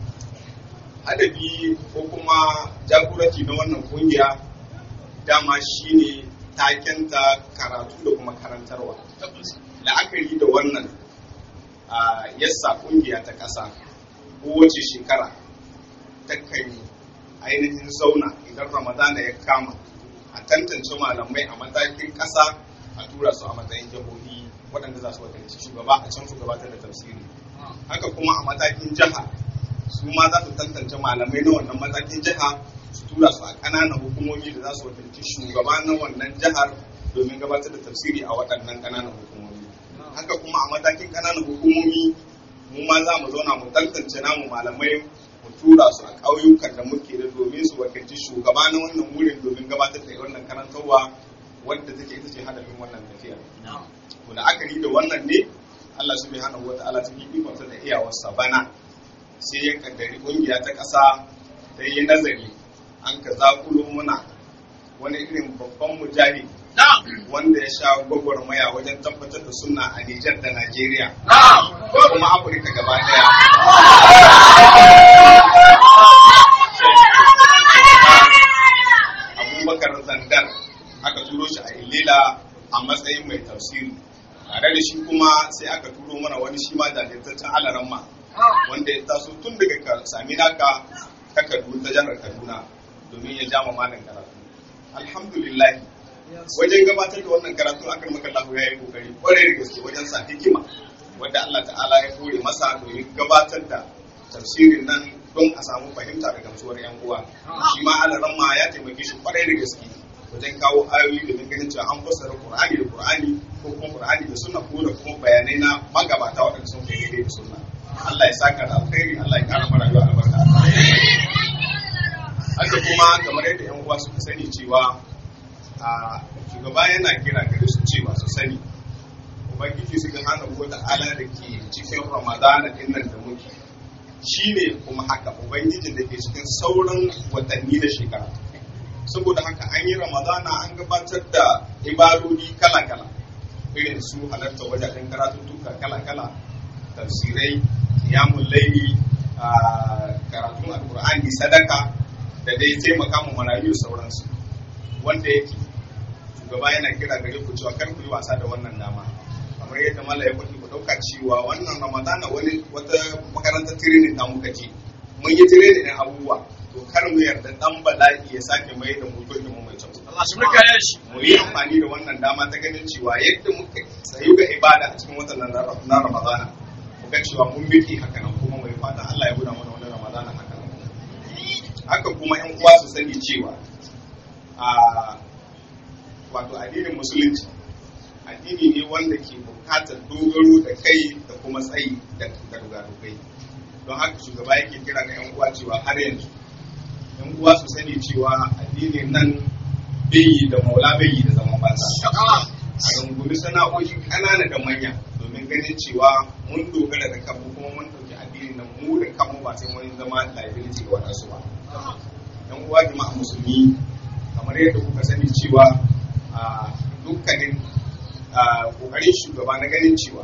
adabi ko kuma jagoranci na wannan kungiya dama shine takenta karatu da kuma karantarwa la'akari da wannan a yassa kungiya ta ƙasa kowace shekara takan ainihin zauna idan ramadana ya kama a tantance malamai a matakin ƙasa a tura su a matsayin jihohi waɗanda za su wakilci shugaba a can su gabatar da tafsiri haka kuma a matakin jiha su ma za su tantance malamai na wannan matakin jiha su tura su a ƙananan hukumomi da za su wakilci shugaba na wannan jihar domin gabatar da tafsiri a waɗannan ƙananan hukumomi haka kuma a matakin ƙananan hukumomi mu ma za mu zauna mu tantance namu malamai mu tura su a ƙauyukan da muke da domin su wakilci shugaba na wannan wurin domin gabatar da wannan karantarwa wadda take ita ce hadafin wannan tafiyar. To da akari da wannan ne Allah subhanahu wa ta'ala cikin ikonsa da iyawarsa bana sai ya kaddari kungiya ta ƙasa ta yi nazari an ka zakulo muna wani irin babban mujahid wanda ya sha gwagwarmaya wajen tabbatar da sunna a Nijar da Najeriya da kuma Afirka gaba daya. Abubakar Zandar aka turo shi a Ilela a matsayin mai tafsiri. Tare da shi kuma sai aka turo mana wani shi ma jajirtaccen alaramma wanda ya taso tun daga ka sami naka ta Kaduna ta jihar Kaduna domin ya jama malam karatu. Alhamdulillah wajen gabatar da wannan karatu akan makallahu ya yi kokari kwarai da gaske wajen sa hikima wadda Allah ta'ala ya kore masa domin gabatar da tafsirin nan don a samu fahimta da gamsuwar yan uwa shi ma alaran ma ya taimake shi kwarai da gaske wajen kawo ayoyi domin ganin cewa an fassara Qur'ani da Qur'ani ko kuma Qur'ani da sunna ko da kuma bayanai na magabata waɗanda sun kai daidai da sunna Allah ya saka da alkhairi Allah ya kara mana rayuwa albarka haka kuma kamar yadda yan uwa suka sani cewa a shugaba yana kira gare su cewa su sani ubangiji su hana wata ala da ke cikin ramadana din nan da muke shine kuma haka ubangijin da ke cikin sauran watanni da shekara saboda haka an yi ramadana an gabatar da ibadodi kala-kala irin su halarta wajajen karatuttuka kala-kala tafsirai yamun laili karatun alkur'ani sadaka da dai taimaka mu marayu sauransu wanda yake shugaba yana kira gare ku cewa kar ku yi wasa da wannan dama kamar yadda mala ya faɗi ku ɗauka cewa wannan ramadana wani wata makarantar tirenin ta muka je mun yi tirenin ɗin abubuwa to kar mu yarda dan bala'i ya sake mai da mu gurbin mu mai kyau Allah shi muka yi shi mu yi amfani da wannan dama ta ganin cewa yadda muka tsayu ga ibada a cikin watan nan na ramadana mu ga cewa mun biki haka nan kuma mai fata Allah ya guda mana wannan ramadana haka nan haka kuma yan uwa su sani cewa a wato addinin musulunci addini ne wanda ke bukatar dogaro da kai da kuma tsayi da dogadogai don haka shugaba yake kira ga yan uwa cewa har yanzu yan uwa su sani cewa addinin nan bai da maula bai da zaman banza a rungumi sana'o'i ƙanana da manya domin ganin cewa mun dogara da kanmu kuma mun ɗauki addinin nan mu da kanmu ba sai mun zama liability ga wadansu ba yan uwa jama'a musulmi kamar yadda kuka sani cewa a dukkanin kokarin shugaba na ganin cewa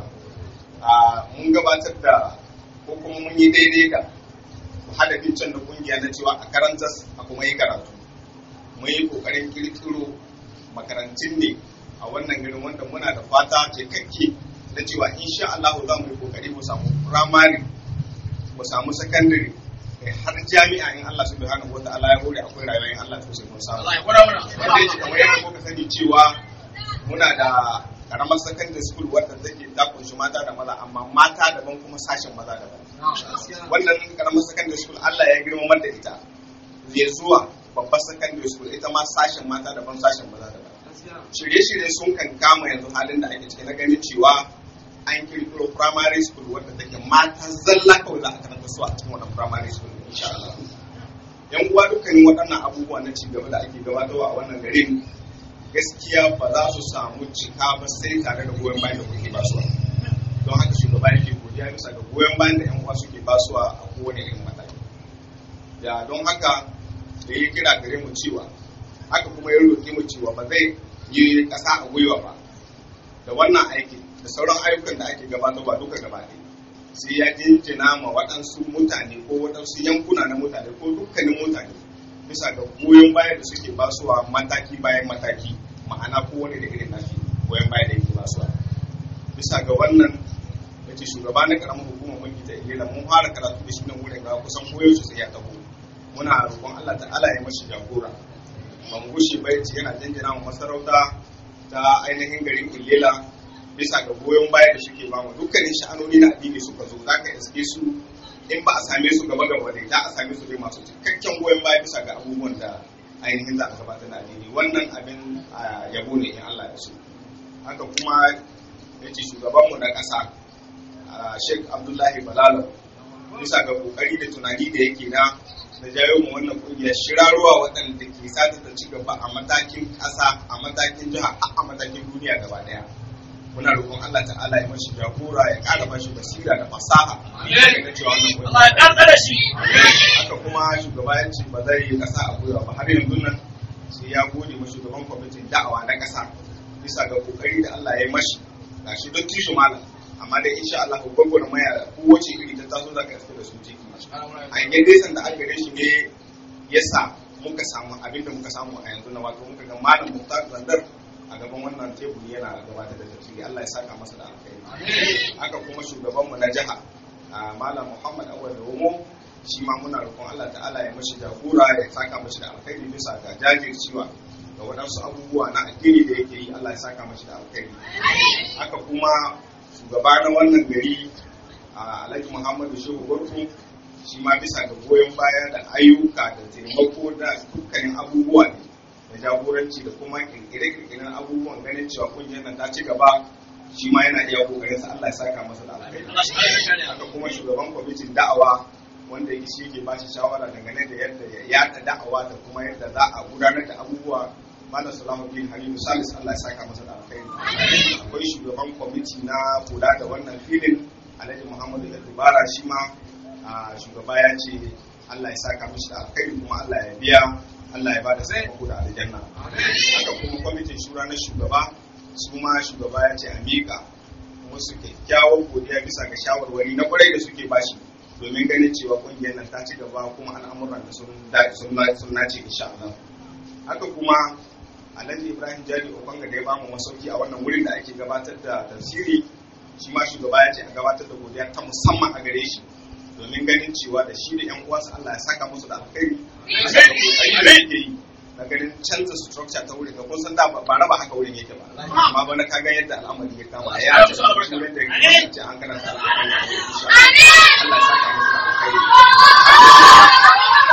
mun gabatar da ko kuma mun yi daidai da hadafin can da kungiya na cewa a karanta a kuma yi karatu mun yi kokarin kirkiro makarantun ne a wannan garin wanda muna da fata cikakke na cewa insha Allah za mu yi kokari mu samu firamare mu samu sakandare har jami'a in Allah subhanahu wataala ya hore akwai rayuwa in Allah to sai mun samu Allah ya gwada mana wanda yake kamar yadda kuka sani cewa muna da karamar secondary school wadda take ta kunshi mata da maza amma mata daban kuma sashen maza daban wannan karamar secondary school Allah ya girmamar da ita ya zuwa babbar secondary school ita ma sashen mata daban sashen maza daban shirye-shirye sun kan kama yanzu halin da ake ciki na ganin cewa an kirkiro primary school wadda take mata zalla kawai za a karanta su a cikin wannan primary school insha Allah yan uwa dukkanin waɗannan abubuwa na ci gaba da ake gabatarwa a wannan garin gaskiya ba za su samu cika ba sai tare da goyon bayan da kuke basuwa don haka shugaba yake godiya bisa ga goyon bayan da yan uwa suke basuwa a kowane irin mataki da don haka da ya kira gare mu cewa haka kuma ya roƙe mu cewa ba zai yi ƙasa a gwiwa ba da wannan aiki da sauran ayyukan da ake gabatarwa duka gaba ɗaya sai ya jinjina ma waɗansu mutane ko waɗansu yankuna na mutane ko dukkanin mutane bisa ga goyon baya da suke basuwa mataki bayan mataki ma'ana kowane da irin nashi goyon baya da yake basuwa bisa ga wannan ya ce shugaba na karamin hukumar mulki ta ilila mun fara karatu da shi nan wurin ga kusan koyaushe sai ya taho muna roƙon Allah ta'ala ya mashi jagora ban gushe bai ce yana jinjina wa masarauta ta ainihin garin illela bisa ga goyon baya da suke bamu dukkanin sha'anoni na addini suka zo za ka iske su in ba a same su gaba gaba dai za a same su dai masu cikakken goyon baya bisa ga abubuwan da ainihin za a gabatar da addini wannan abin yabo ne in Allah ya so haka kuma ya ce shugabanmu na ƙasa Sheikh Abdullahi Balalo bisa ga kokari da tunani da yake na da jayo mu wannan kungiyar shirarwa waɗanda ke sata ta ci gaba a matakin ƙasa a matakin jiha a matakin duniya gaba ɗaya muna roƙon Allah ta'ala ya mashi jagora ya ƙara mashi basira da fasaha da cewa wannan kungiya Allah ya ƙarƙa da shi haka kuma shugaba ya ce ba zai yi ƙasa a gwiwa ba har yanzu nan sai ya gode ma shugaban kwamitin da'awa na ƙasa bisa ga kokari da Allah ya mashi gashi don tishu malam amma dai insha Allah gwagwar maya kowace iri ta taso za ka iska da su ciki an yi desan da aka gare shi ne ya sa muka samu abinda muka samu a yanzu na wato muka ga malam Muktar Zandar a gaban wannan teburi yana gabatar da tafsiri Allah ya saka masa da alkhairi haka kuma shugabanmu na jiha malam Muhammad Awal Romo shi ma muna roƙon Allah ta'ala ya mashi jagora ya saka mashi da alkhairi bisa ga jajircewa ga waɗansu abubuwa na addini da yake yi Allah ya saka mashi da alkhairi haka kuma shugaba na wannan gari Alhaji Muhammadu Shehu Gwarko shi ma bisa ga goyon baya da ayyuka da taimako da dukkanin abubuwa ne da jagoranci da kuma kirkire-kirkiren abubuwan ganin cewa kungiyar nan ta ci gaba shi ma yana iya kokarin sa Allah ya saka masa da alkhairi haka kuma shugaban kwamitin da'awa wanda shi ke ba shi shawara dangane da yadda ya yada da'awa da kuma yadda za a gudanar da abubuwa malam salahuddin halilu salis allah ya saka masa da alkhairi akwai shugaban kwamiti na kula da wannan filin alhaji muhammadu yadubara shi ma a shugaba ya ce allah ya saka mishi da alkhairi kuma allah ya biya allah ya ba da sakamako da aljanna haka kuma kwamitin shura na shugaba su ma shugaba ya ce a miƙa wasu kyakkyawan godiya bisa ga shawarwari na kwarai da suke bashi domin ganin cewa kungiyar nan ta ci gaba kuma al'amuran da sun dace sun nace insha Allah haka kuma Alhaji Ibrahim Jari Okanga da ya bamu masauki a wannan wurin da ake gabatar da tafsiri shi ma shugaba ya ce a gabatar da godiya ta musamman a gare shi domin ganin cewa da shi da yan uwansa Allah ya saka musu da alkhairi da yake yi na ganin canza structure ta wurin ga kun san da ba raba haka wurin yake ba amma ba na kaga yadda al'amari ya kama ya ce wurin da ya ce an karanta alƙur'ani Allah ya saka musu da alkhairi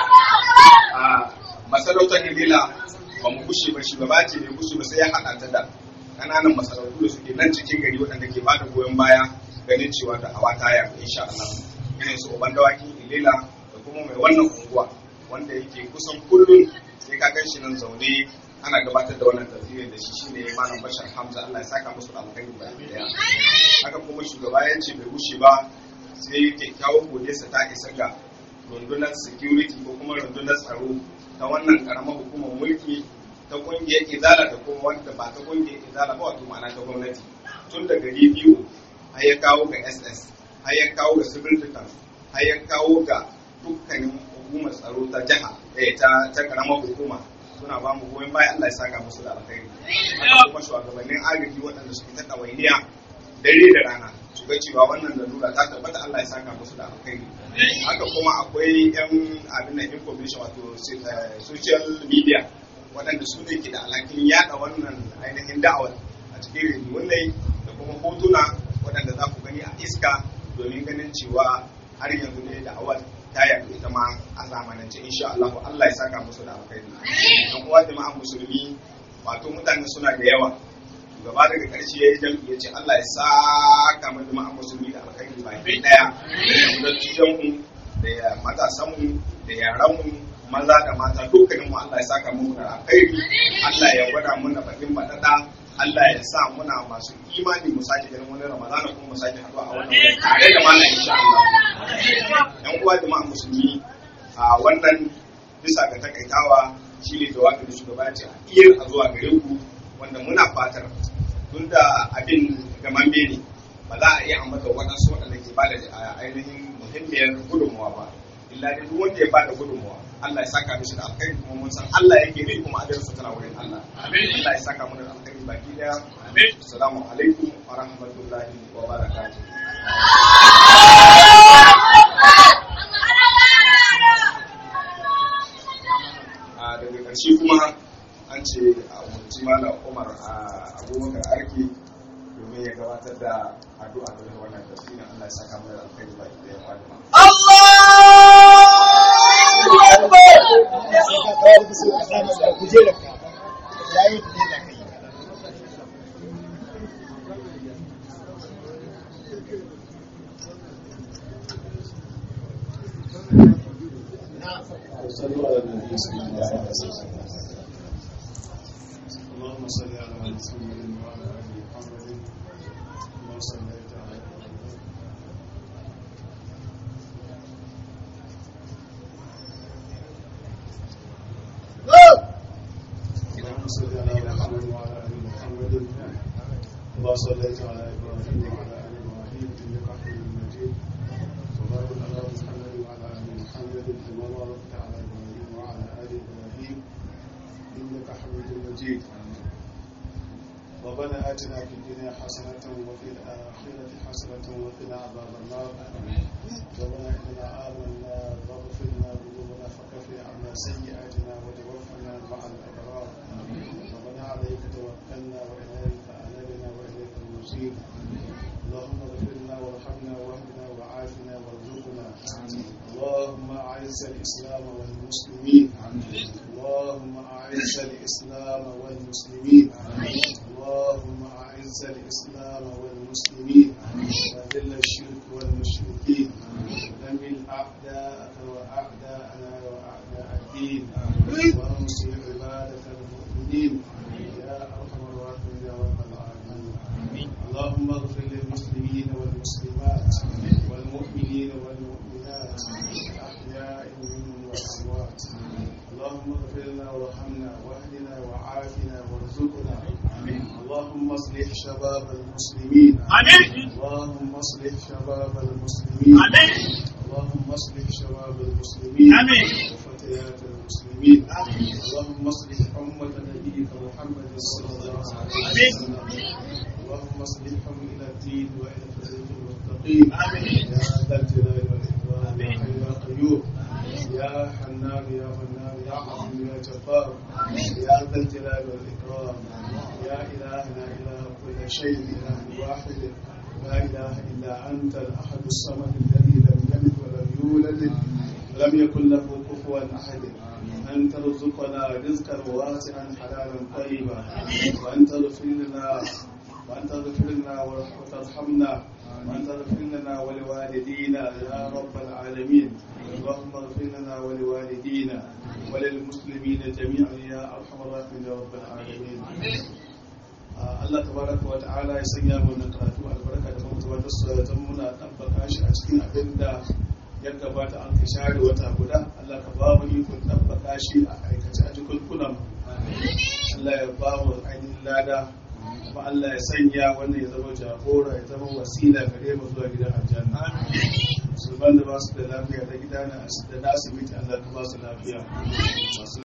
a masarautar Ibila ba mu kushe ba shugaba ce bai kushe ba sai ya haɗa ta da ƙananan masarautu da suke nan cikin gari waɗanda ke bada goyon baya ganin cewa da hawa ta yaku insha Allah irin su Oban Dawaki Ilela da kuma mai wannan unguwa wanda yake kusan kullum sai ka gan shi nan zaune ana gabatar da wannan tafsirin da shi shine Malam Bashar Hamza Allah ya saka musu da alkhairi ba daya haka kuma shugaba ya ce bai kushe ba sai kyakkyawan godiyarsa ta isa ga rundunar security ko kuma rundunar tsaro ta wannan karamar hukumar mulki ta kungiyar izala da kuma wanda ba ta kungiyar izala ba wato ma'ana ta gwamnati tun da gari biyu har ya kawo ga ss har ya kawo ga civil defense har ya kawo ga dukkanin hukumar tsaro ta jiha eh ta ta karamar hukuma suna ba mu goyon bayan Allah ya saka musu da alkhairi haka kuma shugabannin agaji waɗanda suke ta ɗawainiya dare da rana su ga cewa wannan lalura ta tabbata Allah ya saka musu da alkhairi haka kuma akwai yan abin da information wato social media waɗanda su ne ke da alhakin yada wannan ainihin da'awar a cikin rediyon ne da kuma hotuna waɗanda za ku gani a iska domin ganin cewa har yanzu ne da'awar ta yaɗu ita ma a zamanance insha Allah Allah ya saka musu da alkhairi dan uwa jama'an musulmi wato mutane suna da yawa gaba daga ƙarshe ya yi jam'i ya ce Allah ya saka mu jama'an musulmi da alkhairi baki daya da tijanmu da matasanmu da yaranmu maza da mata dukkanin mu Allah ya saka mu da alkhairi Allah ya gwada muna bakin badada Allah ya sa muna masu imani mu sake ganin wani Ramadana kuma mu sake haɗuwa a wannan wuri tare da mallam insha Allah yan uwa jama'a musulmi a wannan bisa ga takaitawa shine jawabin da shugaba ya ce a iya a zuwa gare ku wanda muna fatar tun da abin gamamme ne ba za a iya ambata waɗansu waɗanda ke bada ainihin muhimmiyar gudunmawa ba illa dai duk wanda ya bada gudunmawa Allah ya saka mishi da alkhairi kuma mun san Allah yake ne kuma ajarinsa tana wurin Allah Allah ya saka mu da alkhairi baki daya assalamu alaikum wa rahmatullahi wa barakatuh a daga ƙarshe kuma an ce a umarci malam umar a abubakar arki domin ya gabatar da addu'a da wannan tafsirin Allah ya saka mai alkhairi baki da yan wani صلوا على النبي صلى الله عليه وسلم اللهم صل على محمد وعلى ال محمد كما صليت على ابراهيم اللهم صل على محمد وعلى ال محمد كما صليت على ابراهيم وعلى ال ابراهيم انك حميد مجيد وبارك على محمد وعلى ال محمد كما باركت على ابراهيم وعلى ال ابراهيم انك حميد مجيد ربنا آتنا في الدنيا حسنة وفي الآخرة حسنة وقنا عذاب النار ربنا إننا آمنا فاغفر لنا ذنوبنا فكفر عنا سيئاتنا وتوفنا مع الأبرار ربنا عليك توكلنا وإليك أنبنا وإليك المصير اللهم اغفر لنا وارحمنا واهدنا وعافنا وارزقنا اللهم أعز الإسلام والمسلمين اللهم أعز الإسلام والمسلمين اللهم أعز الإسلام والمسلمين وذل الشرك والمشركين ودمر أعداءك وأعداءنا وأعداء الدين وانصر عبادك المؤمنين اللهم اغفر لنا وارحمنا واهدنا وعافنا وارزقنا اللهم اصلح شباب المسلمين اللهم اصلح شباب المسلمين اللهم اصلح شباب المسلمين وفتيات المسلمين اللهم اصلح أمة نبيك محمد صلى الله عليه وسلم اللهم اصلحهم إلى الدين وإلى الطريق المستقيم يا ذا الجلال والإكرام يا حي يا قيوم يا حنان يا منان يا عظيم يا جبار يا ذا الجلال والإكرام يا إلهنا إله كل شيء إله واحد لا إله إلا أنت الأحد الصمد الذي لم يلد ولم يولد ولم يكن له كفوا أحد أن ترزقنا رزقا واسعا حلالا طيبا وأن تغفر لنا وأن تغفر لنا وترحمنا وأن تغفر لنا ولوالدينا يا رب العالمين اللهم اغفر لنا ولوالدينا وللمسلمين جميعا يا أرحم الراحمين يا رب العالمين Allah tabaraka wa ta'ala ya sanya mu wannan karatu albarka da kuma tabbatar su da muna tabbaka shi a cikin abin da ya gabata an ka share wata guda Allah ka ba mu ikon tabbaka shi a aikace a cikin kunan Allah ya ba mu ainihin lada kuma Allah ya sanya wannan ya zama jagora ya zama wasila gare mu zuwa gidan aljanna musulman da ba su da lafiya da gida na da asibiti Allah ka ba su lafiya